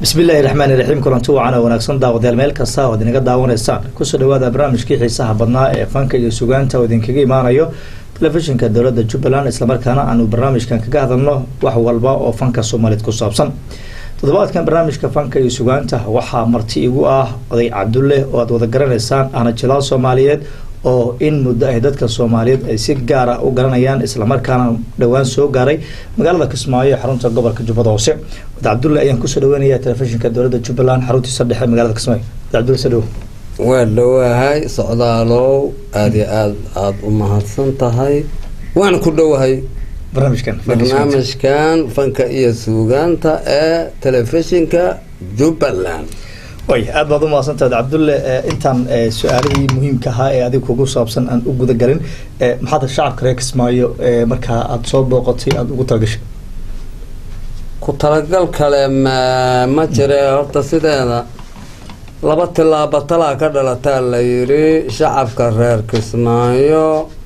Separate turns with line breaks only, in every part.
bismillahi raxmaani raxiim kulanti wacan oo wanaagsan daawadayaal meel kasta oo ad inaga daawanaysaan kusoo dhawaada barnaamijkii xiisaha badnaa ee fanka iyo sugaanta oo idinkaga imaanayo telefishinka dowladda jubbaland islamarkaana aanu barnaamijkan kaga hadalno wax walba oo fanka soomaaliyeed ku saabsan toddobaadkan barnaamijka fanka iyo sugaanta waxaa marti igu ah oday cabdulle oo aad wada garanaysaan ahna jilaal soomaaliyeed oo in muddo ay dadka soomaaliyeed ay si gaara u garanayaan islamarkaana dhowaan soo gaaray magaalada kismaayo ee xarunta gobolka jubbada hoose wad cabdulle ayaan kusoo dhaweynaya telefishinka dowladda jubbaland xaruntiisa dhexe magaalada kismaayo wad cabdulle soo dhawo
waa dhowahay socdaalow aada iyo aada aada u mahadsan tahay waan ku dhowahay
barnaamijkan
barnaamijkan fanka iyo suugaanta ee telefishinka jubbaland
way aad baad u mahadsantahay cabdulle intaan su-aalihii muhiimka ahaa ee adig kugu saabsan aan u guda galin maxaad shacabka reer kismaayo markaa aada soo booqatay aada ugu talagashay
ku talagal kale ma ma jire horta sideeda laba tilaabo talaa ka dhalataa la yidhi shacabka reer kismaayo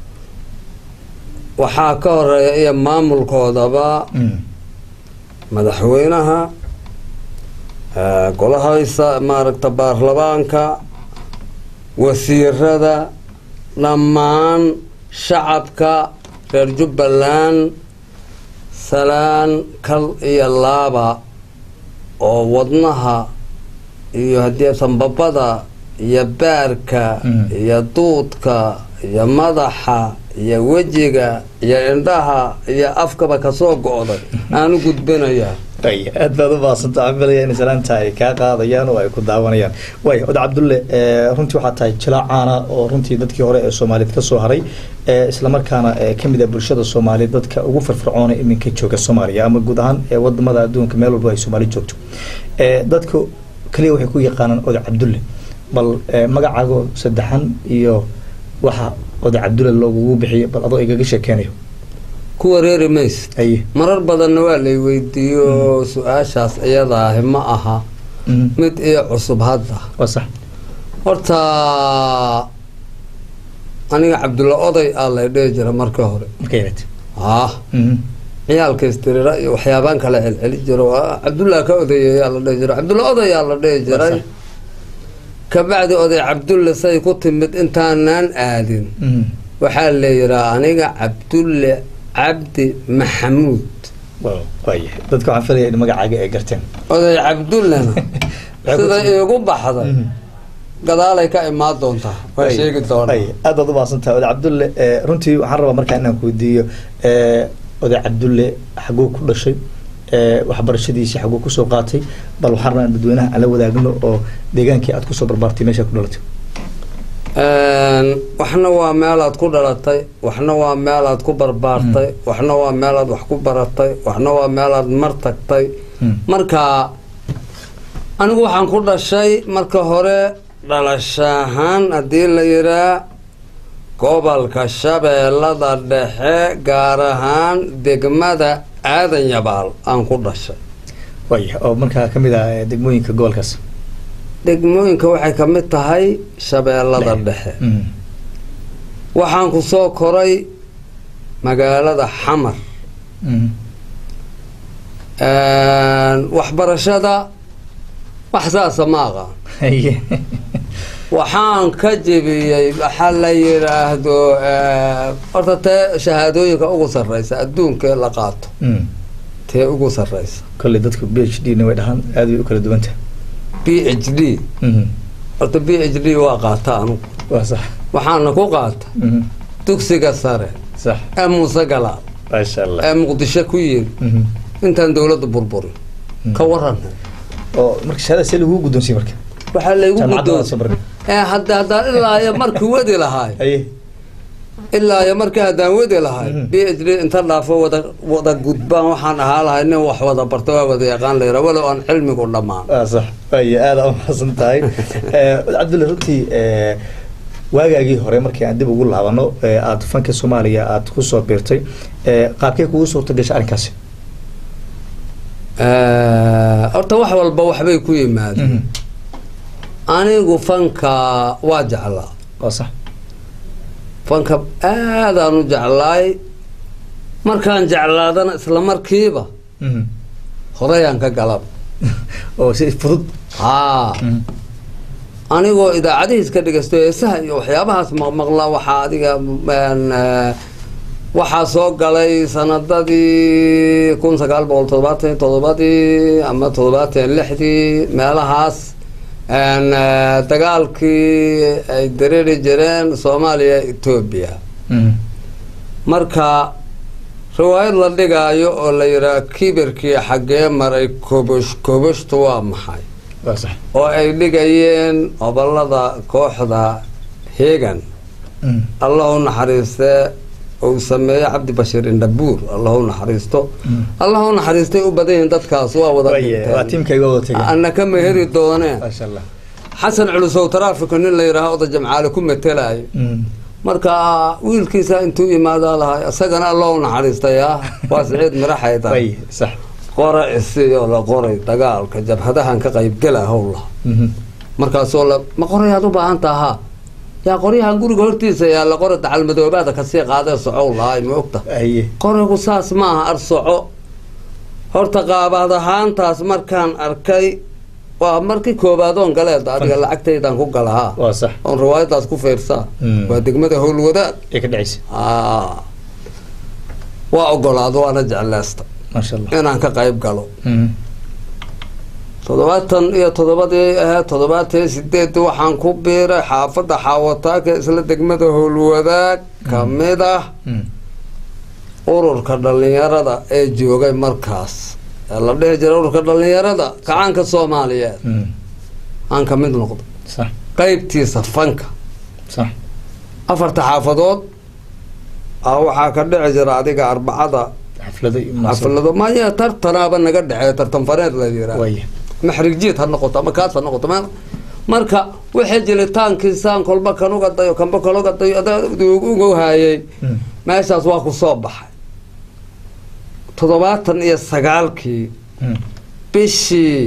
waxaa ka horeeya iyo maamulkoodaba madaxweynaha golahaysa maaragta baarlamaanka wasiirada dhammaan shacabka reer jubbaland salaan kal iyo laaba oo wadnaha iyo haddii sanbabada iyo baarka iyo duudka iyo madaxa iyo wejiga iyo indhaha iyo afkaba kasoo go-day aan u gudbinayaa
aad baad u mahadsanta amilaya in salaanta ay kaa qaadayaan oo ay ku daawanayaan waay oda cabdulle runtii waxaa tahay jilaa caana oo runtii dadkii hore ee soomaaliyeed kasoo haray islamarkaana kamid a bulshada soomaaliyeed dadka ugu firfircoona iminka jooga soomaaliya ama guud ahaan wadamada adduunka meel walba ay soomaali joogto dadku kaliya waxay ku yaqaanaan oda cabdulle bal magacaago saddexan iyo waxa oda cabdulle loogugu bixiyo bal adoo igaga sheekeynayo
ku wareeri mayse
aye
marar badanna waa lay weydiiyo su-aashaas iyadaahi ma aha mid iyo cusub hadda
waa sax
horta aniga cabdulla oday aa lay dhihi jira markii hore
marka yarat
ah ciyaalka istirira iyo waxyaabaan kala celceli jiro cabdullah ka odayeyaa la dhihi jiro cabdulla odayaa la dhihi jiray kabacdi oday cabdulle say ku timid intaanaan aadin waxaa la yihaa aniga cabdulle cabdi maxamuud
waaya dadka waxaan filaya in magacaaga ay garteen
oday cabdullena sida iigu baxday gadaalay ka imaan doontaa waa sheegi doonaa
aad baad u mahadsantahay oday cabdulle runtii waxaan rabaa markaa inaan ku weydiiyo oday cabdulle xaguu ku dhashay waxbarashadiisii xaguu kusoo qaatay bal waxaan rabaa in dadweynaha aan la wadaagno oo deegaankii aad kusoo barbaartay meeshaa ku dhalatay
waxna waa meelaad ku dhalatay waxna waa meelaad ku barbaartay waxna waa meelaad wax ku baratay waxna waa meelaad mar tagtay marka anigu waxaan ku dhashay marka hore dhalashahaan haddii la yihaa gobolka shabeellada dhexe gaar ahaan degmada aadan yabaal aan ku dhashay
waaya oo markaa kamid ah degmooyinka gobolkaas
degmooyinka waxay ka mid tahay shabeellada dhexe waxaan ku soo koray magaalada xamar waxbarashada wax saasa ma aqaan waxaan ka jebiyey waxaa la yidhaahdo horta tee shahaadooyinka ugu sarreysa adduunkee la qaato tee ugu sarreysa
kolley dadku b h d na way dhahaan aad way u kala duwan tahay
b h d horta b h d waa qaata anugu
waa sax
waxaana ku qaata dugsiga sare
sax
ee muuse galaal
maasha allah
ee muqdisho ku yiri intaan dowladda burburin ka waran
oo marka shahaada see lagugu guddoonsiye marka
waxaa laygu
jaamacadda
guddoon
waa soo baray
ee hadda haddaan ilaa iyo markii wadi lahaay
aye
ilaa iyo markii haddaan wadi lahay b h d inta dhaafo wada wada gudbaan waxaan ahaa lahay nin wax wada barta waa wada yaqaan la yira walow aan cilmigu dhammaan
waa sax waaya aada u mahadsan tahay cabdulle runtii waagaagii hore markii aan dib ugu laabano aada fanka soomaaliya aada kusoo biirtay qaabkee kugu suurta gashay arrinkaasi
horta wax walba waxbay ku yimaadeen anigu fanka waa jeclaa
waa sax
fanka aadaan u jeclaay markaan jeclaadana isla markiiba horeyaan ka galaba
oo si fudud
haa anigoo idaacadihiis ka dhegeysto heesaha iyo waxyaabahaas maqmaqla waxaa adiga een, eh, waxaa soo galay sanadadii kun sagaal boqol toddobaatan iyo toddobadii ama toddobaatan iyo lixdii meelahaas een, eh, dagaalkii ay dareeri jireen soomaaliya etoobiya marka riwaayad la dhigaayo oo la yidhaha kibirkii xaggee maray kobosh koboshtu waa maxay
waa sax
oo ay dhigayeen obolada kooxda heegan allah u naxariistee uu sameeye cabdi bashiir indhabuur allah u naxariisto allah u naxariistay u badan yihiin dadkaas waa wada
Waye, waa
dhinteen
tiimkayga wada tegay
ana ka meheri dooneen
maasha allah
xasan culusow taraafika nin la yidhaaha oda jamcaale ku matelayo marka wiilkiisa intuu imaadaa lahay isagana allah u naxariistayaa waa siciid miraxayda
way sax
qora isiyo la qoray dagaalka jabhadahan ka qaybgela howla markaasoo la ma qorayaad u baahan tahaa yaa qoryahan guriga hortiisa yaa la qora dacalmadoobaada kasii qaadee socow lahay ma ogta
aye
qorigu saas maaha ar soco horta qaabad ahaantaas markaan arkay waa markii koobaadoon galeed adiga lacagtaydan ku galahaa
waa sax
oon riwaayadaas ku fiirsaa
Mm.
waa degmada howlwadaad
ee ka dhacaysa
Aa. waa ogolaado waana jecleysta
maasha allah
inaan ka qayb galo toddobaatan iyo toddobadii ahayd toddobaatan iyo sideed waxaan ku biiray xaafadda xaawataaka isla degmada howlwadaag kamid ah ururka dhalinyarada ee joogay markaas ee la dhihi jiray ururka dhalinyarada kacaanka soomaaliyeed aan ka mid noqdo
sax
qeybtiisa fanka
sax
afarta xaafadood ah waxaa ka dhici jira adiga arbacada
xaflado iyo munaasabad
xaflado maya tartanaaba naga dhexeeya tartan fareed la yiraa
waye
maxrig jiid ha noqoto ama kaas ha noqoto ma- marka waxay jiritaankiisaan kolba kan uga dayo kanba kan uga dayo adaa ugu haayay meeshaas waa ku soo baxay toddobaatan iyo sagaalkii bishii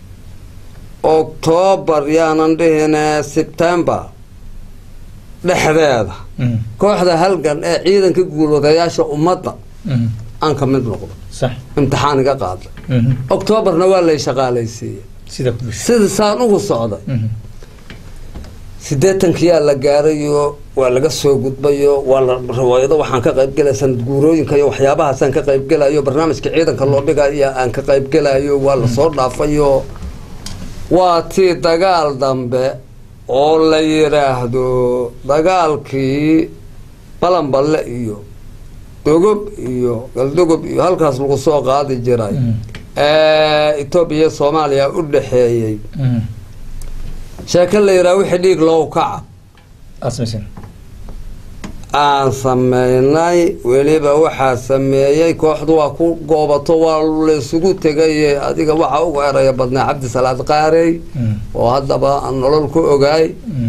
oktoobar yaanan dhihine sebtembar dhexdeeda kooxda halgan ee ciidanka guulwadayaasha ummadda aan ka mid noqdo
sax
imtixaan iga qaaday oktoobarna waa lay shaqaalaysiiyey
sida ku bisha
sida saan ugu socday siddeetankiyaa la gaarayo waa laga soo gudbayo waa la riwaayado waxaan ka qaybgelaya sanad guurooyinka iyo waxyaabahaasaan ka qaybgelayo barnaamijka ciidanka loo dhigayo aan ka qaybgelayo waa lasoo dhaafayo waa tii dagaal dambe oo la yidhaahdo dagaalkii balanballe iyo dogob iyo galdogob iyo halkaas lagu soo qaadi jiray ee etoobiya iyo soomaaliya u dhexeeyey sheeko la yidhaha wixii dhiig loo kaca
asmaysan
aan sameynay weliba waxaa sameeyey kooxdu waa ku goobato waa laysugu tegaye adiga waxaa ugu eraya badnaa cabdi salaad qaarey oo haddaba aan nolol ku ogaay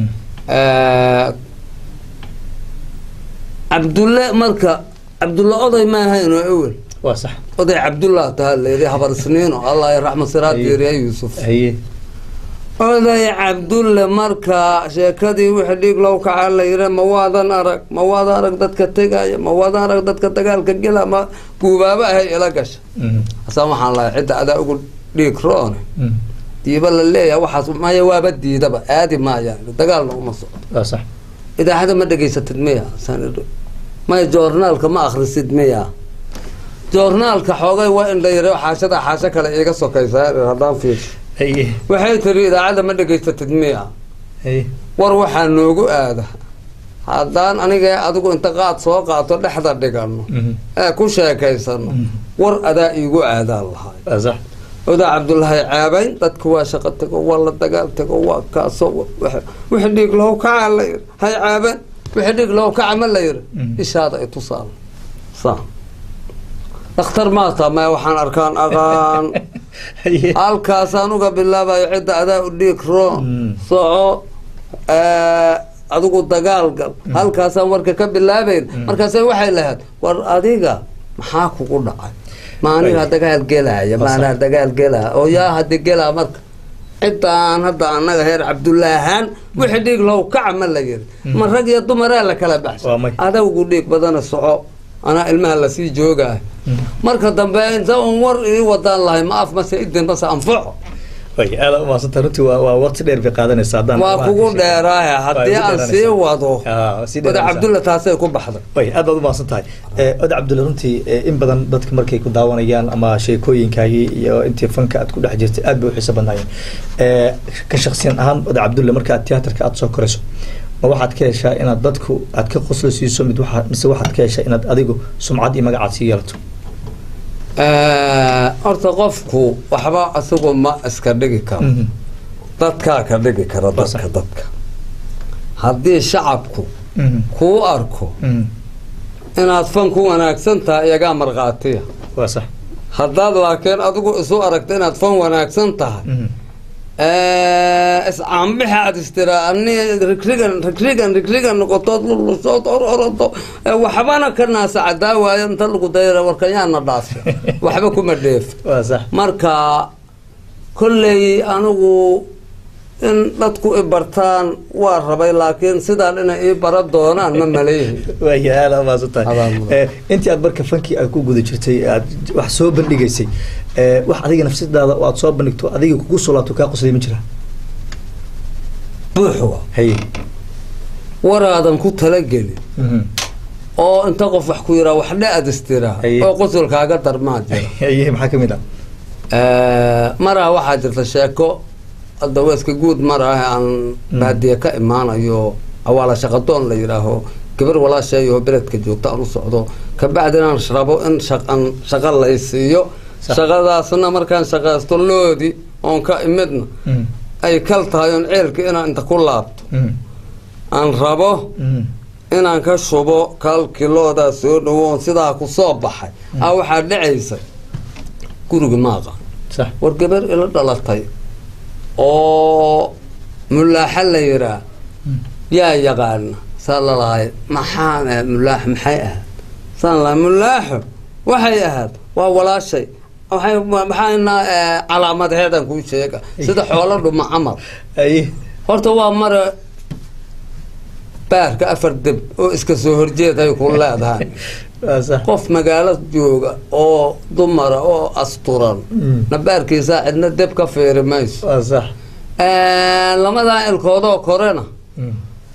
cabdulle marka cabdulle oday ma ahayn oo ewel
waa sax
oday cabdullah taha layidhi habar isniino allah raxma siraad diiriya yuusuf
haye
oday cabdulle marka sheekadii wixii dhiig low kaca la yidhi ma waadan arag ma waadan arag dadka tegaya ma waadan arag dadka dagaalka gela ma guubaaba ahay ila gasha asaa waxaan lahay cidda adaa ugu dhiig roone diiba la leeyahay waxaas maya waaba diidaba aadi maaya dagaalna uma socdo
waa sax
idaacada ma dhegaysatid miya saan idhi maya joornaalka ma akhrisid miya joornaalka xoogay waa in la yidhi xaashada xaasho kale iiga sokaysaa haddaan fiirsho
haye
waxay tiri idaacadda ma dhegaysatid miya
haye
war waxaa noogu aada haddaan aniga adigu inta qaad soo qaato dhexda dhigano ee ku sheekaysano war adaa iigu aadaan lahay
waa sax
odaa cabdullaahi caabayn dadka waa shaqo tego waa la dagaal tego waa kaaso wixii dhiig loo kaca la yiri hay caaban wixii dhiig loo kaca ma la yiri ishaada ay tusaal sa dhakhtar maata maya waxaan arkaan aqaan
haye
halkaasaan uga bilaabayo cidda adaa u dhiig roon
Mm.
soco adigu dagaal gal halkaasaan warka ka bilaabayn markaase waxay lahayd war adiga maxaa kugu dhacay ma anigaa dagaal gelaya ma anaa dagaal gelaya oo yaa hadi gelaa marka ciddaan hadda annaga heer cabdullaahaan wixii dhiig low kaca ma la yiri ma rag iyo dumaraa la kala baxshay
Waa may.
adawgu dhiig badana soco anaa ilmaha lasii joogaa marka dambe inta un war ii wadaan lahay ma af mase idin mase anfaco
way aada umahadsanta runtii waa waa waqti dheer bay qaadanaysa haddaan
waa kugu dheeraahe haddii aan sii wado
Ah, sii
wada
dheeraanaysaa.
cabdulla taasay ku baxday
way aad baad umahadsan tahay oda cabdulle runtii eh, in badan dadka markay ku daawanayaan ama sheekooyinkaagii iyo intii fanka aad ku dhex jirtay aad bay u xiiso badnaayeen Eh, ka shaksiyan ahaan oda cabdulle marka aad tiyaatarka aad soo korayso ma waxaad ka heshaa inaad dadku aad ka qoslo siiso mid waxa mise waxaad ka heshaa inaad adigu sumcad iyo magacaad sii yeelato
horta qofku waxba isagu ma iska dhigi karo
Mhm.
dadkaa ka dhigi kara
Waa sax.
dadka dadka haddii shacabku
Mhm.
kuu arko
Mhm.
inaad fan ku wanaagsan tahay iyagaa markhaatiya
waa sax
haddaad laakiin adigu isu aragto inaad fan wanaagsan tahay
Mhm.
iscaanbixa aad istiraa ani rigrigan rigrigan rigrigan noqotood lulusood or orodo ee waxbana ka naasa cadaa waayo inta lagu dayra warkanyaana dhaafi waxba kuma dheef
waa sax
marka kolley anigu in dadku i bartaan waa rabay laakiin sidaan inay ii bara doonaan ma maleeyihin
waaya aada umahadsan tahay
Adaa mudan.
Eh, intii aad marka fankii aad ku guda jirtay aad wax soo bandhigaysay eh, wax adiga nafsadaada oo aad soo bandhigto adiga kugu soo laabto kaa qoslay ma jira
buuxwa
haye
waraadan ku talagelin
Mhm.
oo inta qof wax ku yiraa wax dhe-ad istiraa
Aye.
oo qosolkaaga darmaa jira
haye maxaa kamid ah
maraa waxaa jirta sheeko hadda weeska guud maraahe aan baadiye ka imaanayo awaala shaqadoon la yidhaaho gabar walaasheeyo beledka joogta aan u socdo kabacdi inaan rabo in shaqan shaqa laysiiyo
Sax.
shaqadaasna markaan shaqaysto loodi oon ka imidna
Mhm.
ay kal tahay oon ceelka inaan inta ku laabto
Mhm.
aan rabo
Mhm.
inaan ka shubo kalkiloodaa soo dhawoon sidaa ku soo baxay a waxaa dhacaysa guriga maaqa
sax
war gabar ila dhalatay oo mulaaxa la yiraa yaa yaqaana saa lalahay maxaan ahayd mulaax maxay ahayd saan lahay mulaaxo waxay ahayd waa walaashay waxay maxayna calaamadaheedan kuu sheega sida xoolo dhuma camal
haye
horta waa mara baarka afar deb oo iska soo horjeeday ku leedahay
waa sax
qof magaalo jooga oo dumara oo asturan
Mm.
nabaarkiisaa cidna deb ka fiiri mayso
waa sax
lamadaa ilkoodoo korena
Mhm.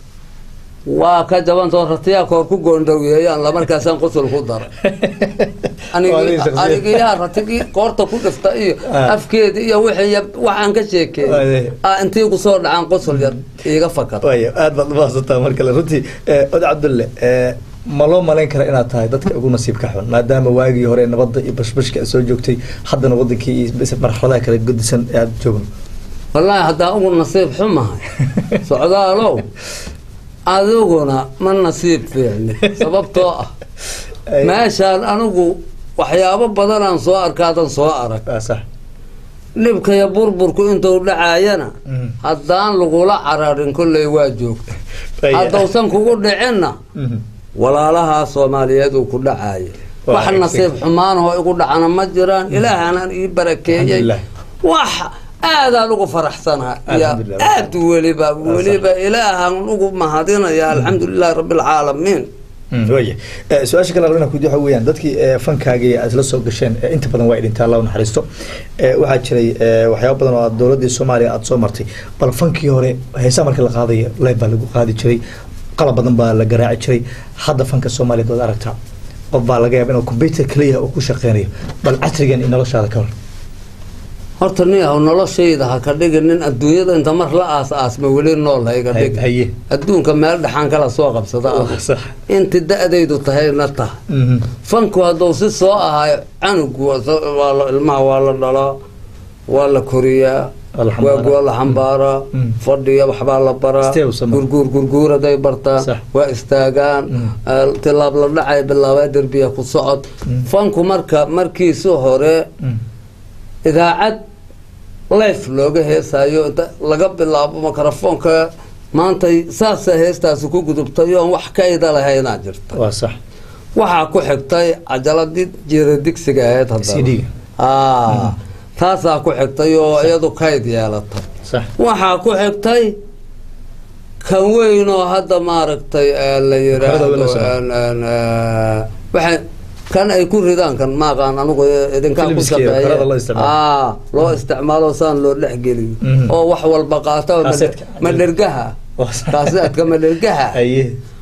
waa ka jabantoo ratiyaa koor ku goondhoweeyaan lamarkaasaan qusul ku dara
Waa nin shakhsiyan.
anigiyaa ratigii koorta ku dhifta iyo
Ah.
afkeeda iyo wixii waxaan ka
Waa
sheekeeyey
de-
ah intii kusoo dhacaan qusul yar iiga fakar
waaya aad baad umahadsantaa mar kale runtii eh, oda cabdulle eh, ma loo malayn kara inaad tahay dadka ugu nasiibka xun maadaama waagii hore nabadda iyo bashbashka aad soo joogtay haddana wadankii iyo bis- marxaladaha kala godisan ee aad joogno
wallaahi haddaa ugu nasiib xumahay socdaalow adiguna ma nasiib fiicni sababtoo ah
Ay-
meeshaan anigu waxyaabo badanaan soo arkaadan soo arag
waa sax
dhibkaya burburku intuu dhacaayana
Mhm.
haddaan lagula cararin kolley waa joogta
Waaya.
haddausan kugu dhicinna
Mhm.
walaalahaa soomaaliyeed uu ku dhacaaya
Waa
wax
exactly.
nasiib xumaanahoo igu dhacana ma jiraan ilaahanaan ii barakeeyey
Alxamdulilah.
wax aadaan ugu faraxsanaha iyo
Alxamdulilah.
aad weliba weliba ilaahan ugu mahadinaya alxamdulilahi rabbilcaalamiin
Mm, waaya Eh, su-aasha kale rabna kudi waxa weeyaan dadkii eh, fankaagii aad isla soo gasheen eh, inta badan waa idintaa allah u naxariisto Eh, waxaa jiray eh, waxyaabo badan oo aad dowladdii soomaaliya aad soo martay bal fankii hore heesaa marka la qaadayo leeb baa lagu qaadi jiray qalab badan baa la garaaci jiray hadda fanka soomaaliya dood aragtaa qof baa laga yaaba inuu computer keliya uu ku shaqeynayo bal casrigan iyo noloshaada ka hor
horta nin yahow noloshayda ha ka dhigin nin adduunyada inta mar la aas aasma weli nool ha iga dhig
haye
adduunka meel dhaxaan kala soo qabsada ah.
sax
inti da-daydu tahayna tahay
Mhm.
fanku hadduu si soo ahayo canugu waa soo- waa la- ilmaha waa la dhalaa waa la koriyaa
Waa la xambaaraa.
waa waa la xambaaraa
Mm.
fadhiya waxbaa la baraa
Stay u samee.
gurguur gurguuraday bartaa
Sax.
waa istaagaan
Mm.
eh, tilaab la dhacay bilaabaa derbiya ku socod
Mm.
fanku marka markiisi hore
Mm.
idaacad life looga heesayo inta laga bilaabo mikrofoonka maantay saasa heestaasi ku gudubtay oon wax kayda lahaynaa jirta
waa sax
waxaa ku xigtay cajaladii jeeda digsiga ahayd haddana
CD-ga.
Aa, taasaa ku xigtay oo iyadu kayd yeelatay
sax
waxaa ku xigtay kan weyn oo hadda maaragtay eh, la
Maxamed
yiraahdo
Awil Hassan.
en- en, eh, waxay kan ay ku ridaan kan maaqaan anigu idinkaa ku
Filmski iyo
shaqeeya
karada loo isticmaalo.
aa loo isticmaalo saan loo dhexgeliyo
Mhm.
oo wax walba qaata
Kaaseedka.
madhergaha kaaseedka madhergaha
haye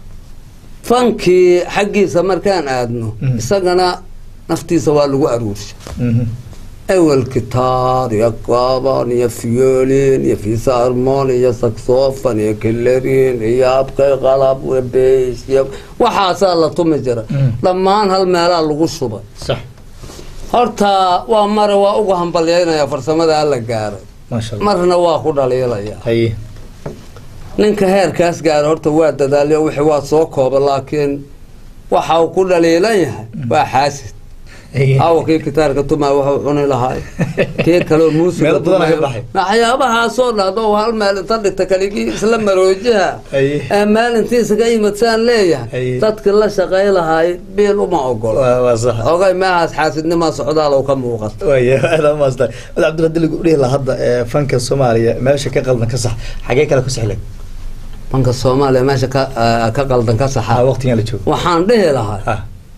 fankii xaggiisa markaan aadno
Mhm.
isagana naftiisa waa lagu aruursha
Mhm.
awel gitaar iyo gaaban iyo fiyoolin iyo fisarmon iyo saxofon iyo kilarin iyo abkay qalab iyo bass iyo waxaasaa la tumi jira
Mm.
dhammaan hal meelaa lagu shubay
sax
horta waa mare waa ugu hambalyaynaya farsamada alla gaaray
maasha allah
marna waa ku dhaliilaya
haye
ninka heerkaas gaara horta waa dadaalyo wixii waa soo kooba laakiin waxa uu ku dhaliilan yahay waa xaasid
haye
awa kii gitaarka tumaa waxuu cuni lahaay kii kaleo muusiga
Meelo badan ayaa
tumayo.
baxay.
waxyaabahaasoo dhahdo hal meel inta dhigta kaligii isla maroojiha
Haye.
ee meel intiisaga yimid saan leeyahay
Haye.
dadkii la shaqay lahaay biil uma ogolo
waa waa sax
ogay meehaas xaasidnimaa socdaal oo ka muuqata
waaya aad u maastan mad cabdilla dili dhihi lahaa hadda ee fanka soomaaliya meesha ka qaldan ka sax xagee kale ku sixlay
banka soomaaliya meesha ka eh, ka qaldan ka saxa
ah waqtigan la joogo
waxaan dhihi lahaa
ah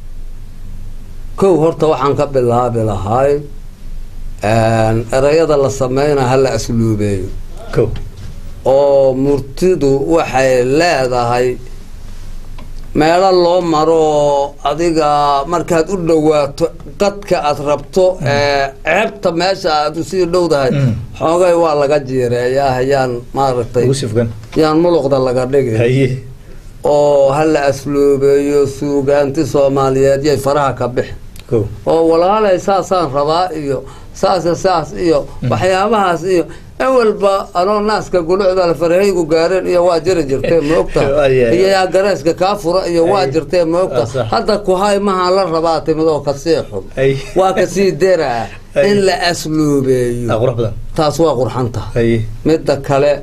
kow horta waxaan ka bilaabi lahay erayada la sameynaa hala asluubeeyo
ko
oo murtidu waxay leedahay meelo loo maro oo adiga markaad u dhowaato dadka aad rabto ee ceebta meesha aad usii dhowdahay
Mm.
xoogay waa laga jiireeyaa yaan maaragtay
ugu sifgan
yaan muluqda laga dhigi
haye
oo hala asluubeeyo suugaanti soomaaliyeed yay faraha ka bixi
ko
oo walaalay saasaan rabaa iyo saasa saas iyo waxyaabahaas iyo awalba anoo naaska gulucda farahaygu gaareen iyo waa jiri jirtee ma ogta
Waayahay.
iyo yaa gareeska kaa fura iyo waa
Ay.
jirtee ma
Ah,
ogta
sax.
hadda kuhay maha la rabaa timid oo kasii xun
Ay.
waa kasii deraa
Ay.
in la
ah
asluubeeyo
qurux badan
taas waa qurxanta
haye
midda kale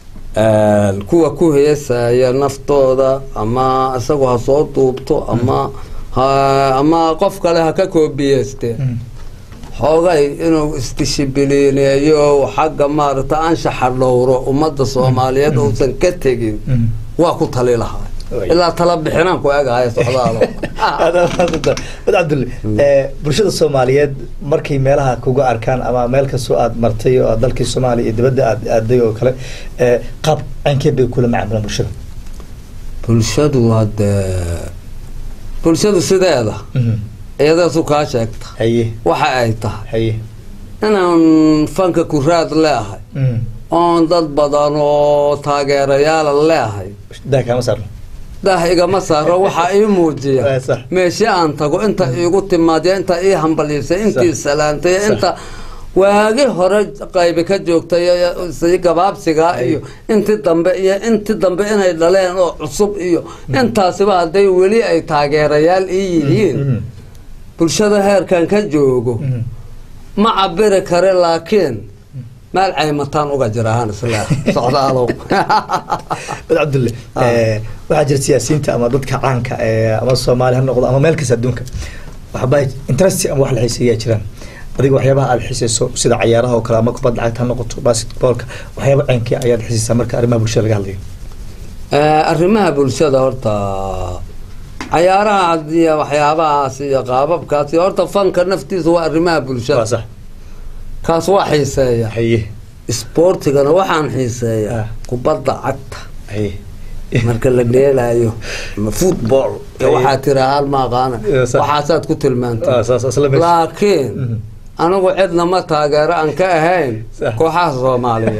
kuwa ku heesaya naftooda ama isagu ha soo duubto ama ha ama qof kale ha ka koobiyeyste
Mm.
xoogay inuu isdishibiliineeyo xagga maaragta anshaxa dhowro ummadda soomaaliyeed uusan ka tegin
Mm.
waa ku tali lahaa
Way.
ilaa tala bixinaan ku egahaya socdaalo
aad u maasanta mad cabdille ee bulshada soomaaliyeed markay meelaha kuga arkaan ama meel kastoo aad martay oo aad dalkii soomaaliya iyo dibadda aad aaday oo kale ee qaab caynkeed bay kula macaamilaan bulshada
bulshadu hadde bulshadu sideeda
Mhm.
iyadaasu kaa sheegta
haye
waxa ay tahay
haye
inaan fanka kuraad leeahay
Mm.
oon dad badan oo taageerayaala leeahay
daa kaama saarno
daah igama saaro waxaa ii
Waa
muujiya
sax.
meeshe aan tago inta iigu timaadiya inta ii hambaliisay intii
Sax.
salaantay
Sax.
inta waagi hore qaybi ka joogtay sii gabaabsigaa
Ay.
iyo intii dambe iyo intii dambe inay dhaleen oo cusub iyo intaasiba hadday weli ay taageerayaal ii yihiin
Mhm.
bulshada heerkan ka joogo
Mhm.
ma cabiri kare laakiin meel caymataan uga jirahaan isla socdaalow
mad cabdulle
Ah.
ee, waxaa jira siyaasiyiinta ama dadka caanka ee ama soomaali ha noqdo ama meel kasta adduunka waxba interest ama wax la xiiseeyaa jiraan adiga waxyaabaha aad xisayso sida cayaaraha oo kale ama kubadda cagta ha noqoto basketballka waxyaaba caynkii ayaad xisaysaa marka arrimaha bulshada laga hadlayo
Eh, arrimaha bulshada horta cayaaraha iyo waxyaabahaas iyo qaababkaas iyo horta fanka naftiisa waa arrimaha
waa
bulshada
sax
kaas waa xiiseeya
haye
isboortigana waxaan xiiseeyaa
Ah.
kubadda cagta
haye
marka la dheelaayo ama football iyo
Ay.
waxaa tirahaan ma aqaana
Iyo sax.
waxaasaad ku
waa
tilmaantay
saas isla meesha
laakiin
Mhm.
anigu cidna ma taageero aan ka ahayn
Sax.
kooxaha soomaaliya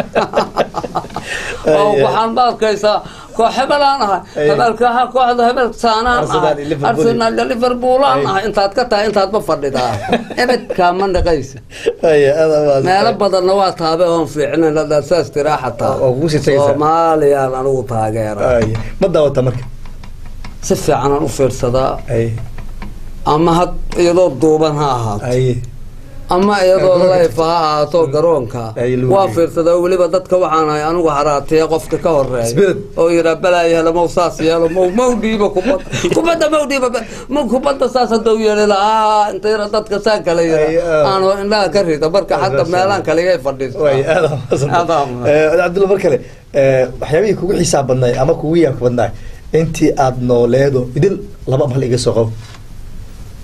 oo
Ay,
waxaan ba arkaysaa koox hebelaan ahay
Ay.
hebelkaha kooxda hebel saanaan
Arsenal
ahay
iyo Liverpool.
arsenal iyo liverpoolaan
Ay.
ahay intaad ka tahay intaad ma fadhidaa ebedkaa ma dhaqaysa
haye aad aad
meelo badanna waa taabe oon fiicnayn haddaad saas tiraa xataa
Oo- oo kugu sii tagaysaa.
soomaaliyaan anigu taageera
haye ma daawata marka
si fiicanaan u fiirsadaa
haye
ama had iyadoo duuban ha ahaato
haye
ama iyadoo
Garoonka.
layfa ha ahaato garoonka
Ay, lagu
waa
geeyo.
fiirsadaa weliba dadka waxaan ahay anigu haraataya qofka ka horeeya
Spirit.
oo yiraa balaa yeelo maw saas yeelo maw maw dhiiba kubadda kubadda maw dhiiba ba- ma kubadda saas haddau yeeli lahaa inta yara dadka saa kale
Ay,
yira
ah.
aanu indhaha ka rida marka
Ah,
hadda
saas,
meelaan
ah.
kaligay fadhiista
way aad aad mahadsanta.
Aad aad mahadsan.
Eh, cabdulla mar kale eh, waxyaabihii kugu xisaab badnaay ama kugu yaabka badnaay intii aad nooleedo idil laba mal iga soo qabo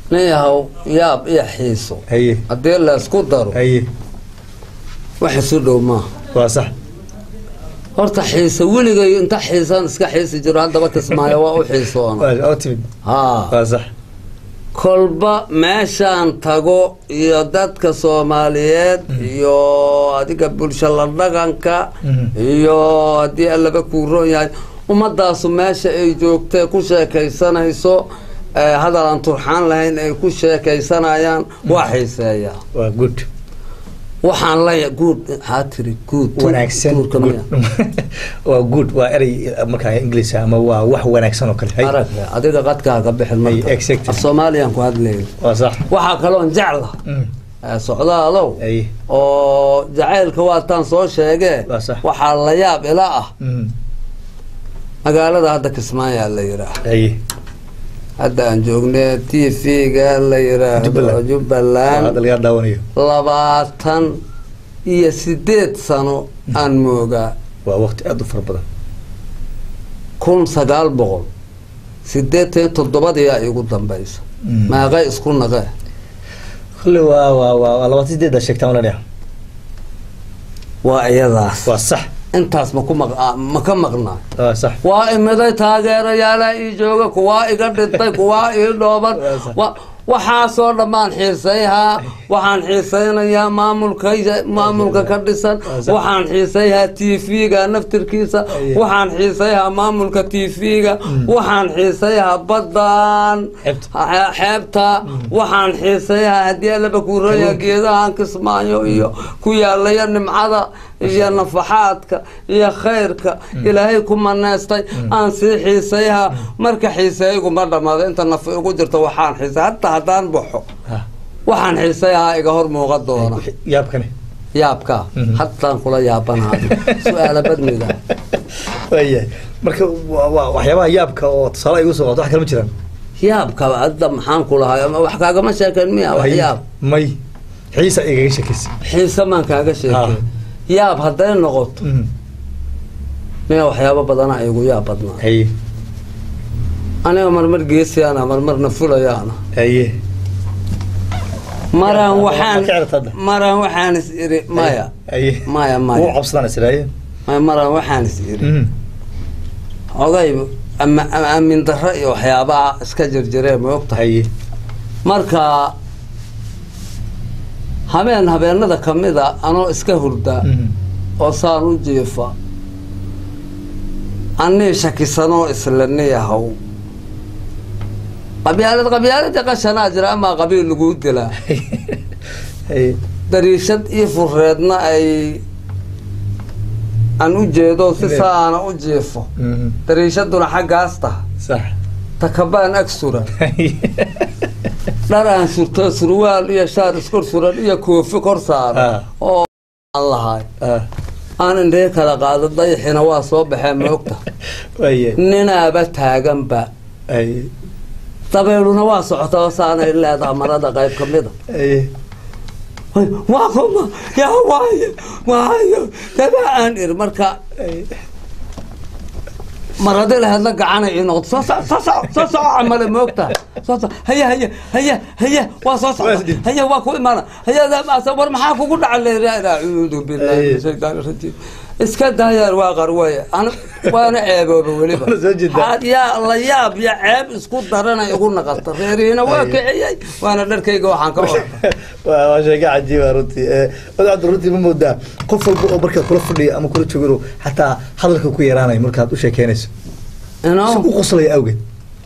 nin yahow yaab iyo xiiso
haye
haddii laysku daro
haye
wax isu dhow maaha
waa sax
horta xiisa weligay inta xiisan iska xiisi jiro haddaba kismaayo waa u xiisoona
waa oo timid
haa
waa sax
kolba meeshaan tago iyo dadka soomaaliyeed iyo adiga bulsho la dhaqanka
Mhm.
iyo haddii allaba kuu roon yahay ummadaasu meesha ay joogtay ku sheekaysanayso eh, hadal aan turxaan lahayn ay ku sheekaysanayaan waa xiiseeyaa
waa good
waxaan la guud maxaa tiri guud
wanaagsan
guurka
good
miya
waa good waa erey markaa english ama waa wax wanaagsan oo kale hay
arag adiga qadkaa ka bixin
Ay,
marka
exactly.
af soomaaliyan ku hadlayna
waa sax
waxaa kaloon jecla
Mm.
eh, socdaalow
haye
oo jacaylka waataan soo sheegee
Waa sax.
waxaa la yaab ila ah
Mm.
magaalada hadda kismaayaa la yidhaah
haye
hadda aan joogne t v-ga la yidhaahdo
Jubbaland. waa
jubbaland
hadda laga daawanayo
labaatan iyo sideed sano aan moogaa
waa waqti aada u fara badan
kun sagaal boqol sideetan iyo toddobadiyaa igu dambaysa
Mm.
meeqay isku naqee
kolle waa waa waa waa labaatan sideedda sheegtaan walaaliya
waa iyadaas
waa sax
intaas ma ku maq ma ka maqnaa
waa sax
waa imiday taageerayaala ii jooga kuwaa iga dhintay kuwaa ii dhooban wa- waxaasoo dhammaan xiisayhaa waxaan xiisaynayaa maamulka maamulka ka dhisan waxaan xiisayhaa t v-ga naftirkiisa waxaan xiisayhaa maamulka t v-ga waxaan xiisayhaa baddan
Xeebta.
xe- xeebta waxaan xiisayhaa haddii allaba kuuraya geedahan kismaayo iyo ku yaalaya nimcada iyo nafaxaadka iyo khayrka ilaahay ku maneystay aan sii xiisayhaa marka xiiseeyguma dhammaado inta naf igu jirto waxaan xiisay hataa haddaan baxo
Ha.
waxaan xiisayhaa iga hor muuqa doona
Wixii- yaabkani
yaabka
Mhm.
hataan kula yaabanaado su-aala badniga
waayahay marka waa- waa waxyaabaha yaabka oo tusaale ay igu soo qato wax kale ma jiraan
yaabka hadda maxaan ku lahay ama wax kaagama sheekeen miya wax
Hay-
yaab
may xiisa igaga sheekaysa
xiise maan kaaga sheekeen yaab hadday noqoto
Mm.
miya waxyaabo badana igu yaab badnaa
haye
aniga marmar geesiyaana marmarna fulayaana
haye
maraan
Ma- ma-
waxaan
ma ka cerata hadda?
maraan waxaan is iri maya
haye
maya
wuu
maya
cabsadaan israaye
maya maraan waxaan is iri
Mm.
ogay ama ama aamin darro iyo waxyaabaha iska jirjiree ma ogtahay
haye
marka habeen habeenada kamida anoo iska hurda
Mm.
oo saan u jiifa anii shakisanoo islaniyahow qabyaalad qabyaalada qashanaa jira amaa qabiil laguu dilaa
haye
dariishad ii fureedna ay aan u jeedo si
Ile-
saana u jiifo
Mm.
dariishaduna xaggaas taha
sax
takabaan ag suran
Haye.
dhar aan surto surwaal iyo shaar iskor suran iyo koofi kor saaran
Ah.
oo aan lahay
Ah,
aan indhee kala qaado dayaxina waa soo baxeen moogta
waayahay
ninaaba taaganba
haye
dabeeluna waa socota oo saanay leedaha marada qayb ka mida
haye
waa kuma yaa waayo waayo daba aan iri marka
haye
maradi laheedla gacanay ii noqdo soo soc soo soc soo soco camale moogtahay soo soc haya haya haya haya waa soo
Waa
socda
isdhiib.
haya waa ku imaana haya daamaasa war maxaa kugu dhaca leeraa acuudu billahi min shaytaani rajiim iska daayaan waa qarwaya ana waana ceebooba weliba
Waana soo jeedaa.
Had yaa la yaab iyo ceeb isku darana igu naqata reerihiina waa
Ay.
kiciyey waana dharkayga waxaan ka orda
waa waa sheeko cajiiba runtii Eh, wadaad cabdi runtii ma moodaa qof walba oo markaad kula fadhiya ama kula joogano xataa hadalka ku yaraanayo markaad u sheekeynayso si u qoslaya awgeed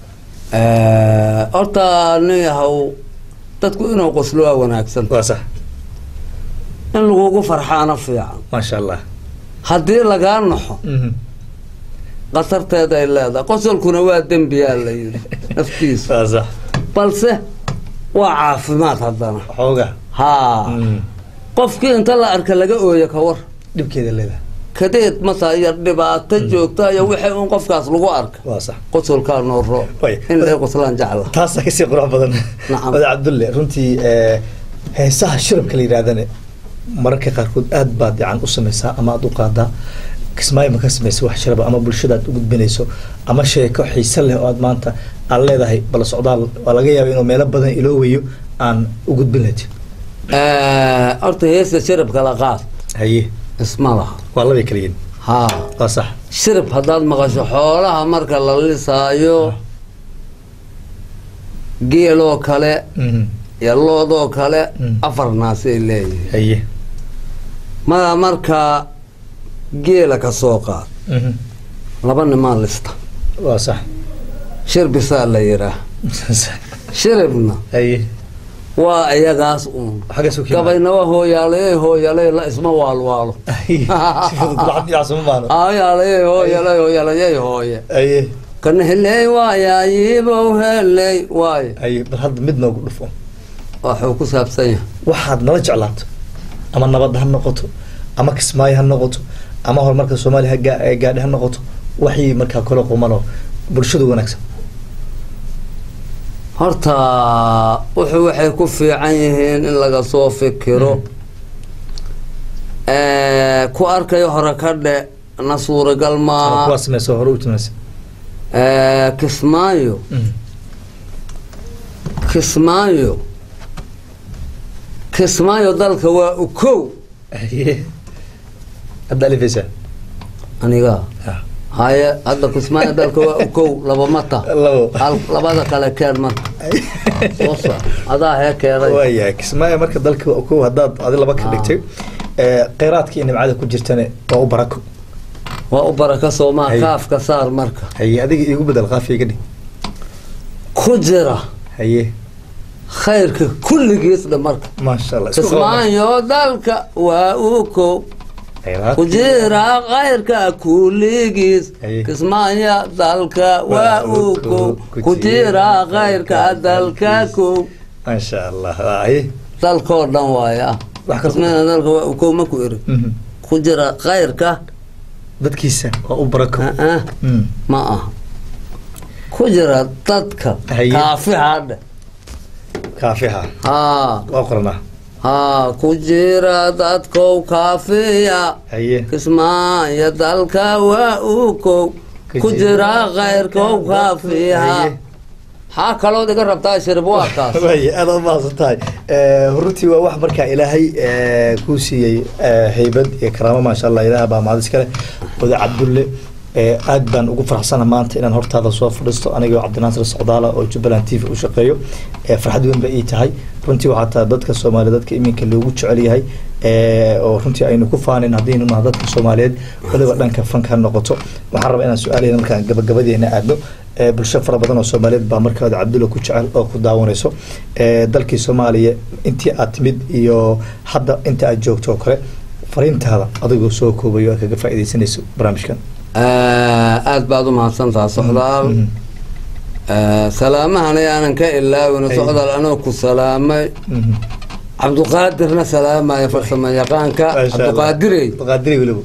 horta nin yahow dadku inuu qoslo waa wanaagsan
waa sax
in lagugu farxaana fiican
maasha allah
haddii lagaa naxo
Mhm.
khatarteeda ay leedahay qosolkuna waa dembiyaa la yidhi naftiisa
waa sax
balse waa caafimaad haddana
xooga
haa
Mm.
qofkii inta la arka laga ooyo ka war
dhibkeeda leedahay
kadeed masa iyo dhibaato joogta iyo wixii un qofkaas lagu arka
waa sax
qosolkaa noo roo
Way.
in ay qoslaan jecla
taasaa kasii qurux badan
Nacam.
wadaad cabdulle runtii eh, heesaha shirabka la yidhahdane mararka qaarkood aad baad yacan u samaysaa ama aad u qaadaa kismaayo ma ka samaysa wax shiraba ama bulshada aad u gudbinayso ama sheeko xiise leh oo aad maanta aad leedahay bal socdaal waa laga yaaba inuu meelo badan iloowayo aan u gudbin lahayd
horta heesta shiribka la qaad
haye
isma laha
waa labay kala yihin
haa
waa sax
shirib haddaad maqasho xoolaha marka la lisaayo geeloo kale
Mhm.
iyo loodoo kale
Mm.
afar naasay leeyihiin
haye
mada markaa geela ka soo qaad
Mhm.
laba nimaa lista
waa sax
shirbisaa la yihaah
sax
shiribna
haye
waa iyagaas uun
xaggaas u kiimaa
gabayna waa hooyaaleye hooyaley la isma waalwaalo
Haye. si fudud lacag dhinacsuma maano
hooyaaleye hooyaley hooyalayey hooye
haye
kana heley waayayiibow heley waaye
haye bal hadda mid noogu dhufo
waxuu ku saabsan yahay
waxaad nala jeclaato ama nabad ha noqoto ama kismaayo ha noqoto ama horumarka soomaaliya ha gaa- ee gaadhi ha noqoto waxii markaa kala qumanoo bulshadu wanaagsan
horta wuxuu waxay ku fiican yihiin in laga soo fikiro ku arkayo hore ka dhe na suuragal
ama
maaha
kuwaa sameysa hore u timaysa
kismaayo kismaayo kismaayo dalka waa ukow
haye hadda alifaysaa
aniga
Ah.
haye hadda kismaayo dalka waa ukow laba mata
labo
hal labada kale keen marka soo soc adaa hee keenay
waayahay kismaayo marka dalka waa kow haddaad adi laba ka
Ah.
dhigtay ee, kheyraadka iyo nimcada ku jirtana waa u barako
waa u baraka soomaa
Haye.
kaafka saar marka
haye adiga iigu bedel qaafiya iga dhig
ku jira
haye
khayrka kulligiisna marka
maasha allah isku qaban.
kismaayo dalka waa ukow
Kheyraadka.
ku jira khayrka kulligiis
Haye.
kismaayo dalka waa ukow ku jira khayrka dalka kow
maasha allah haye
dalkoo dhan waaya
Wax kasta-
kismaayo dalka waa ukow ma ku iri
Mhm.
ku jira khayrka
dadkiisa waa u barako
ah
Mm.
ma aha ku jira dadka
Haye.
kaafihadhe
kaafiha
haa
waa qoranaa
haa ku jira dadkow kaafiya
haye
kismaayo dalka waa ukow ku jira khayrkow kaafiya
Haye.
maxaa kalood iga rabtaa shirib waa kaas
waay aad u mahadsan tahay runtii waa wax markaa ilaahay eh, kuu siiyey eh, haybad iyo karaamo maasha allah ilaah baa mahad iskale oda cabdulle eh, aad baan ugu faraxsana maanta inaan hortaada soo fadhiisto anigoo cabdinaasir socdaala oo jubbaland t v u shaqeeyo eh, farxad weyn ba ii tahay runtii waxaa taa dadka soomaaliya dadka iminka loogu jecel yahay eh, oo runtii aynu ku faanin haddaynu naha dadka soomaaliyeed waliba dhanka fanka ha noqoto waxaan rabaa inaan su-aaleyna markaan gabagabadeena aadno Eh, bulsho fara badan oo soomaaliyeed baa markaada cabdulla ku jecel oo ku daawanayso Eh, dalkii soomaaliya intii aad timid iyo hadda inta aad joogto oo kale fariintaada adigoo soo koobayo aad kaga faaideysanayso barnaamijkan
aad baad u mahadsantaha socdaal
Mhm.
salaamahana aanan ka ilaawin
Haye.
socdaal anoo ku salaamay
Mhm.
cabduqaadirna salaamaya farsamo yaqaanka
Maasha Allah.
cabduqaadirey
Cabduqaadirey weliba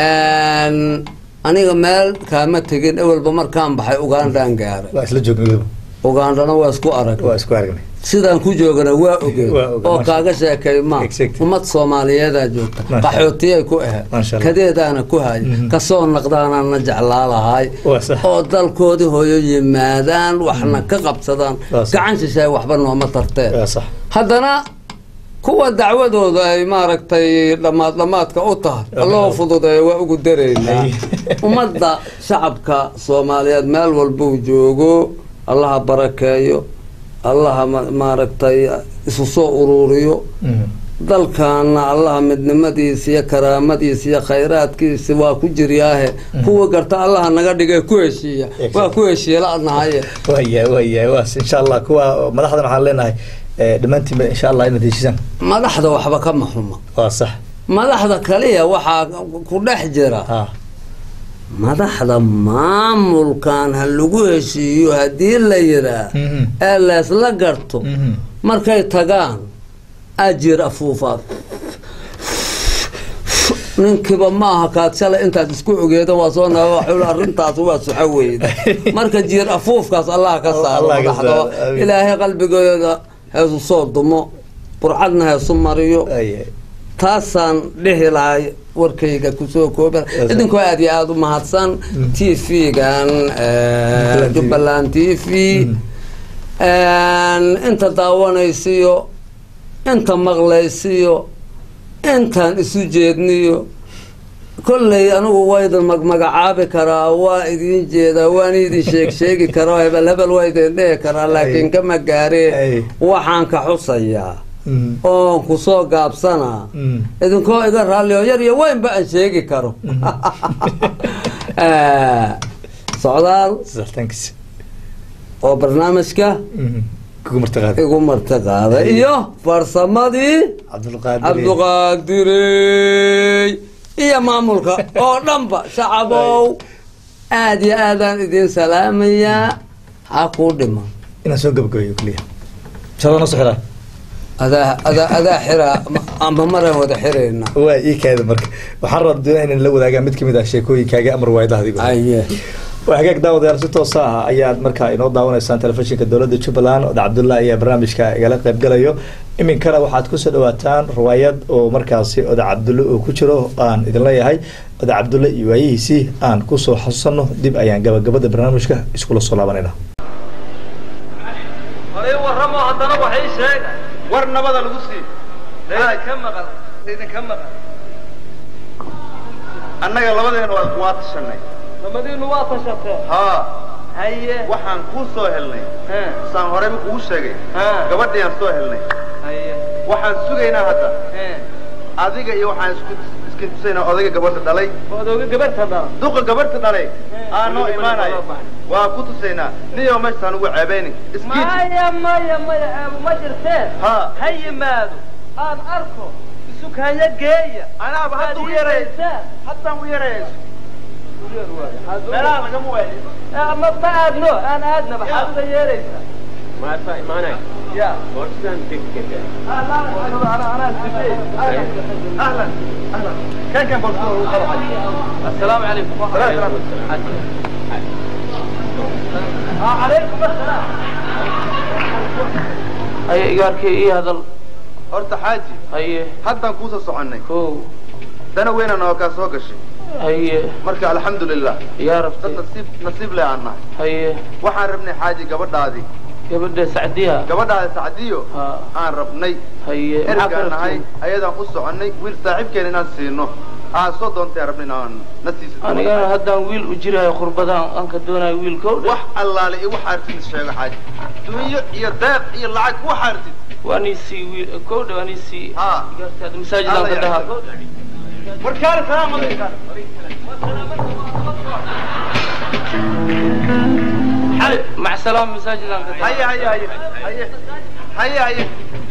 aniga meel kaama tegin ewelba markaan baxay ugandaan gaaray
waa isla joognay weliba
ugandana waa isku arag
waa isku aragnay
sidaan ku joogana waa ogeen
Waa ogaan,
oo
masha
kaaga sheekay ma
Exactly.
ummad soomaaliyeedaa joogta
Masha Allah.
qaxootiyay ku ahayd
Masha Allah.
kadeedaana ku haya
Mhm.
kasoo naqdaanaan na jeclaa lahay
Waa sax.
oo dalkoodii hooyo yimaadaan waxna ka qabsadaan
Waa sax.
gacan shishaay waxba nooma tarteen
waa sax
haddana kuwa dacwadooda ay maaragtay dhammaad dhammaadka u tahay alloo fududeeya waa ugu daraynaa
Ay.
ummadda shacabka soomaaliyeed meel walbuu joogo allaha barakeeyo allaha ma- maaragtay isu soo ururiyo
Mhm.
dalkaana allaha midnimadiisa iyo karaamadiisa iyo khayraadkiisa waa ku jiryaahe kuwa garta allaha naga dhigay ku heshiiya waa ku heshiiya la-nahaye
waayahay waayahay waas insha allah kuwa madaxdan waxaan leenahay eh, dhammaantiinba insha allah inaad heshiisaan
madaxda waxba kama xuma
waa sax
madaxda kaliya waxaa ku dhex jira
ha
madaxda maamulkan ha lagu heshiiyo haddii la yiraa
Mhm.
ee leesla garto
Mhm.
markay tagaan ajir afuufaad ninkiiba maaha kaad shalay intaad isku ogeeda waa soo naga waxuu arrintaas waa suxo weyda marka jiir afuufkaas allah ka saaro
Allah ka
madaxda
saaro, amiin.
ilaahay qalbigooda heesu soo dumo burcadna heesu mariyo
waayahay
taasaan dhihi lahay warkayga kusoo kooba idinkoo aad iyo aada u mahadsan t v-gan jubbaland t v inta daawanaysiyo inta maqlaysiyo intaan isu jeedniyo kolley anigu waa idin magmagacaabi karaa waa idin jeedaa waan idin sheeg sheegi karaa hebel hebel waa idin dhihi karaa laakiin kama gaaree waxaan ka xusayaa oon kusoo gaabsanaa idinkoo iga raalli oo yar iyo weynba aan sheegi karo socdaal oo barnaamijka igu marti qaaday iyo farsamadii cabduqaadirey iyo maamulka oo dhanba shacabow aad iyo aadaan idin salaamayaa ha kuu dhiman
inaan soo gabagabeeyo kliya shadana soo xiraa
adaa adaa adaa xiraa ama maraan wada xirayna
waa ii kaada marka waxaan rabaa doonaa inaan la wadaagaa mid kamid ah sheekooyinkaaga amar waayadaha adigo
aye
waa hagaag daawadayaal si toosa ah ayaad markaa inoo daawanaysaan telefishinka dowladda jubbaland oda cabdullah ayaa barnaamijka igala qaybgalayo iminkana waxaad kusoo dhawaataan riwaayad oo markaasi oda cabdulle oo ku jiro aan idin leeyahay oda cabdulle iyo waayihiisii aan kusoo xasuusano dib ayaan gabagabada barnaamijka iskula soo laabanayna
waramo haddana waxay sheega
war nabada lagu sii
idinka maqan idinka maqan
annaga labadeena waa waa tashanay
namadiinu waa tashatee
haa
haye
waxaan kuu soo helnay
he
saan horeyba kugu sheegay
ha
gabadhiaan soo helnay
haye
waxaan sugaynaa hadda
he
adiga iyo waxaan isku iskin tusaynaa odayga gabadha dhalay
odooga gabarta dhala
duqa gabadha dhalay aa noo imaanayo waa ku tusaynaa niyo meeshaan ugu ceebeynin iskiid
maya maya maya eebu ma jirteen
haa
ha yimaado aan arko isukanya geeya
anaaba hadda u yeeray haddaan u yeerayayso meelaha lagama waayo
ma ma aadno aan aadna maxaad uga yeeraysaa ya
ahlan ahlan kan kan bal ugu qabo
السلام عليكم
سلام.
عليكم السلام هيا إيجاركي إيه هذا
horta xaaji
هيا
haddaan kuusoo soconnay
كو
dana weynan oo kaa soo gashay
هيا
marka alxamdulilah
يا
dad
ربتي
nasiib nasiib leh aan nahay
هيا
waxaan rabnay xaaji gabadhaadii
gabadha sacdiha
gabadhaada sacdiyo
ha
aan rabnay
haye
ergaan nahay ayadaan u soconnay wiil saaxiibkeena inaan siino aa soo doontay rabna inaan na siiso
anigana haddaan wiil u jirayo qurbadaan aan ka doonayo wiilkow
wax allaale iyo wax artid sheego xaaji dunyo iyo deeq iyo lacag wax artid
waaniisii wiil kowdha waaniisii
haa
gaartaada masaajidaan ka dhaha
warkaale salaam alaykum
mac salaam masaajidaan ka dhaha
haye haye haye haye haye haye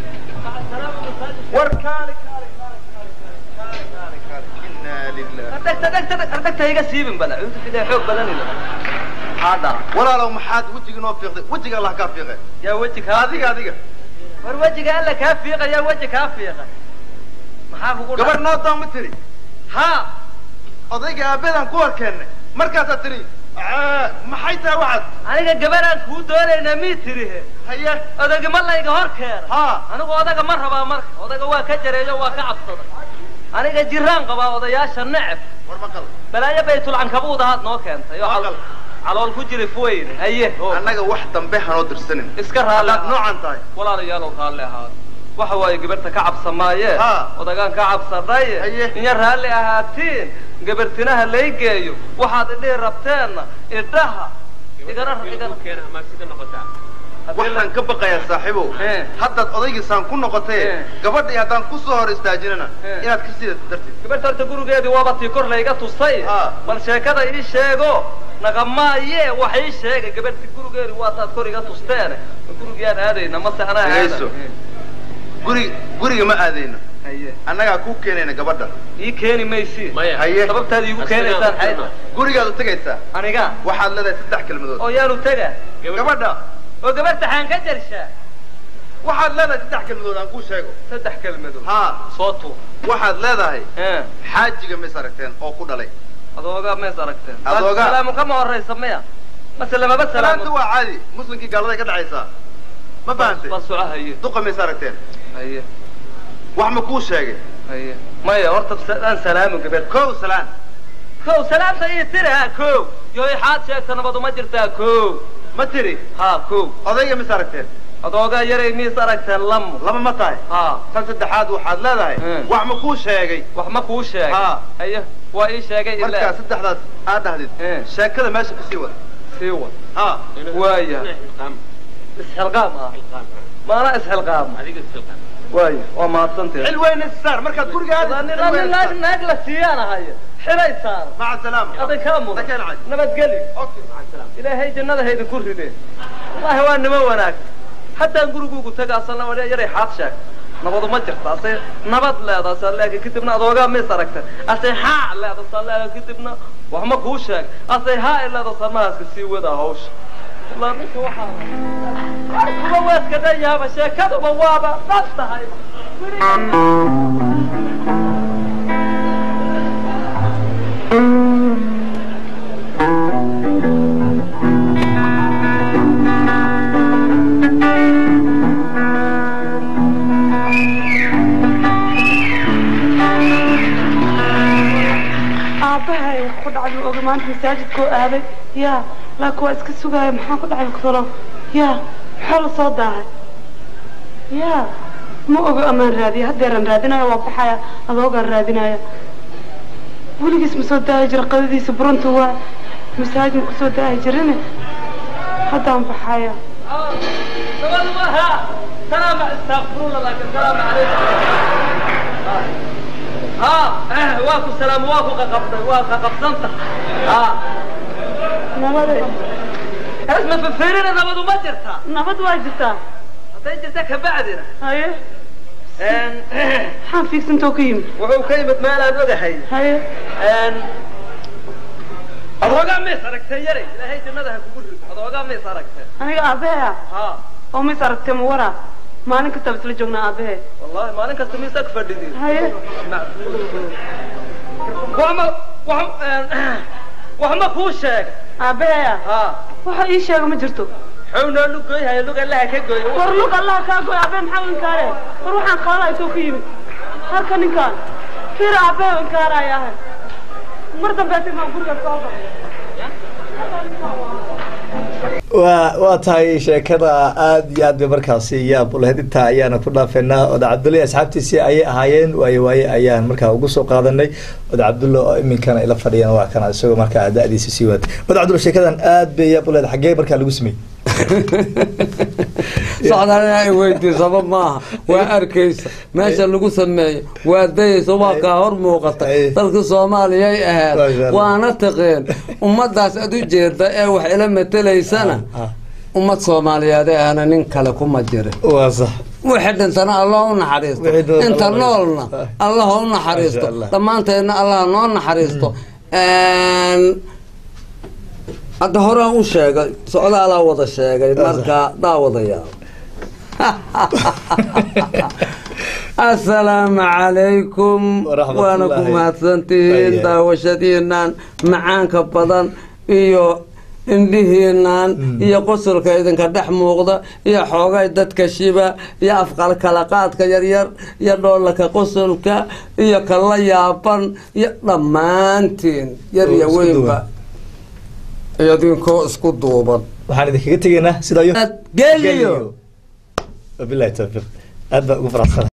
warkaale kaale kaale kaale kaale kaale inaa lilah
dhegta dhegta dhegta iga siibin bala cuudu fidaa xoog badanina maxaa dhaca
walaalow maxaad wejiga noo fiiqday wejiga allah kaa fiiqe
yaa weji kaa
adiga adiga
war wejiga alla kaa fiiqa yaa weji kaa fiiqa maxaa kugu
gabar
dhaca
noo doon ma tiri
haa
odayga aabadan ku horkeennay markaasaa tiri "Aa, maxay tahay waxaad
aniga gabaraan kuu doonaynaa mii tirihe
haye
odayga ma layga hor keena
haa
anigu odaga ma rabaa marka odaga waa ka jareeyo waa ka cabsada aniga jiraan qabaa odayaasha neceb
war maqal
balaayo baytulcankabuud ahaad noo keentay oo cal-
Maqal.
calool ku jira fuweyne haye oo
annaga wax dambe hanoo dirsanin
iska raalli
haddaad
ahaa.
noocan tahay
walaalayaalow raalli ahaada waxa waaye gabarta ka cabsamaaye
Ha.
odagaan ka cabsadhaye
Haye.
inya raalli ahaatiin gabartinaha laygeeyo waxaad idhihi rabteenna idhaha igana igana
waxaan ka baqayaa saaxiibow
Eh.
haddaad odaygiisaan ku noqotee
Eh.
gabadhii haddaan ku soo hor istaajinana
Eh.
inaad ka sii dartid
gabarta horta gurigeedii waaba tii kor layga tusay
Ha.
bal sheekada ii sheego naqamaaye wax ii sheegay gabarti gurigeedii waa taad kor iga tusteene gurigiyaan aadayna mase anaa
Dhegayso.
aada
guri guriga ma aadayno
haye
annagaa kuu keenayna gabadha
ii keeni maysi
haye
sababtaad iigu keenaysaan xayta
gurigaad u tegaysaa
aniga
waxaad leedahay saddex kelmadood
oo yaanu tega
gabadha
oo gabarta xaan ka jarshaa
waxaad leedahay saddex kelmadood aan kuu sheego
saddex kelmadood
haa
soo tuur
waxaad leedahay
ee
xaajiga mis aragteen oo ku dhalay
adooga mees aragteen
Adooga.
salaamu kama horaysa maya mase lamaba
salaanta
salaamo
waa caadi muslimkii gaaladay ka dhacaysaa ma fahantay
bal soco haye
duqa mis aragteen
haye
wax ma kuu sheegay
haye maya horta aan salaamu gabadh
kow salaan
kow salaamta ii tiri ha kow yoy xaad sheegta nabadu ma jirtaa kow
ma tiri
ha kow
odayga mis aragteen
adoogaa yaray miis aragteen lamo
laba ma tahay
ha
tan saddexaad waxaad leedahay
Hmm.
wax ma kuu sheegay
wax ma kuu sheegay
Ha.
haye waa ii sheegay
markaa
ilaa
saddexdaas aad dhahdid
Eh.
sheekada meesha kasii wada
sii wad
ha
waaya isxilqaam ah maana isxilqaam waaya waa mahadsantahay
xil weyna saar markaad guriga aadid
nin
xil weyn
naag
saar.
naag la siiyaan haya xilay saar
maca salaama
aday kaa mudan
Dakeen cad.
nabadgeli
Okay, maca salaama.
ilaahay jannada haydin ku rideen wallaahi waa nimo wanaag haddaan guriguugu tagaasana waa yaray xaad sheeg nabadu ma jirta ase nabad leedaasa laakiin kadibna adoogaa mis aragta ase haa leedasa laakiin kadibna wax ma kuu sheeg ase haa leedasa mahaaska sii wadaa hawsha wallaahi ninka waxaa kuba waaska dhayaaba sheekaduba waaba dhab tahay
aabbahay wax ku dhacay ma oga maanta masaajidkoo aaday yaa laakiin waa iska sugaaya maxaa ku dhacay kalow yaa maxaa la soo daahay yaa ma oga amaan raadiya haddeeran raadinaya waa baxaya adoogaan raadinaya weligiis ma soo daahi jira qadadiisa burunta waa masaajid ma kusoo daahi jirine haddaan baxaya
nabadu ma haa salaama astaqfirullah laakiin salaamu calaykum ها واكو سلام واكو ققبت واكو ققبت ها
nabade
اسمع في فيرنا نبض ما جرتا
nabad waa jirtaa
هذا جرتا كبعدنا
haye
ان
maxaan fiigsantoo ka yimid
وهو كلمة ما لا نودحي
haye
ان أضوغا ميس أركتا يري لا هي جنة كقول أضوغا ميس أركتا
aniga aabbaheya
ها
oo mis aragtee ma waraa maalin kastaba isla joognaa aabbahe
والله ما لك استميسك فردي
haye
وهم وهم وهم كوشك
aabbaheya
ها
waxa ii sheega ma jirto
حونا لقي هاي لقي الله كجوي
war lug allah kaa goy aabbe maxaa u inkaare war waxaan qaada intoo ka yimid halka ninkaan fiir aabbe u inkaaraya ahay mar dambe atimaa guriga soo gal
waa waa tahay sheekada aad iyo aad bay markaasi yaab ulahayd intaa ayaana ku dhaafeynaa oda cabdulla asxaabtiisii ayay ahaayeen waaye waaye ayaan markaa ugu soo qaadanay oda cabdulla oo iminkana ila fadhiyana waa kana isagoo markaa da-diisa sii waatay oda cabdulla sheekadan aad bay yaab ulahayd xaggee markaa lagu sameeyey
socdaan inay weydiisaba maaha waa arkaysa meesha lagu sameeyo waa dayaysa waa kaa hor muuqata
Ay.
dalka soomaaliyay ahayd
Masha Allah.
waana taqeen ummadaas ad u jeeda ee wax ila matelaysana
Ah,
ummad soomaaliyeed ee ahna nin kale kuma jirin
waa sax
wixii dhintana allah u naxariisto
Wixii doon
inta
Allah
noolna
naxariisto.
allah u naxariisto
Masha Allah.
dhammaanteedna allah noo naxariisto hadda horaan u sheegay socdaalaa wada sheegay marka daawadayaal asalaamu calaykum
Waraxmatullaahi.
waana ku mahadsantihiin
Aye.
daawashadiinan macaanka badan iyo indhihiinan iyo qosolka idinka dhex muuqda iyo xoogay dadka shiba iyo afqalkalaqaadka yaryar iyo dhoolaka qosolka iyo kala yaaban iyo dhammaantiin yar
Oo
iyo
isku
weynba idinkoo isku duuban
waxaan idinkaga tegaynaa sidaa yo
geliyo
wabilahi tawfiiq aad baan ugu faraxsana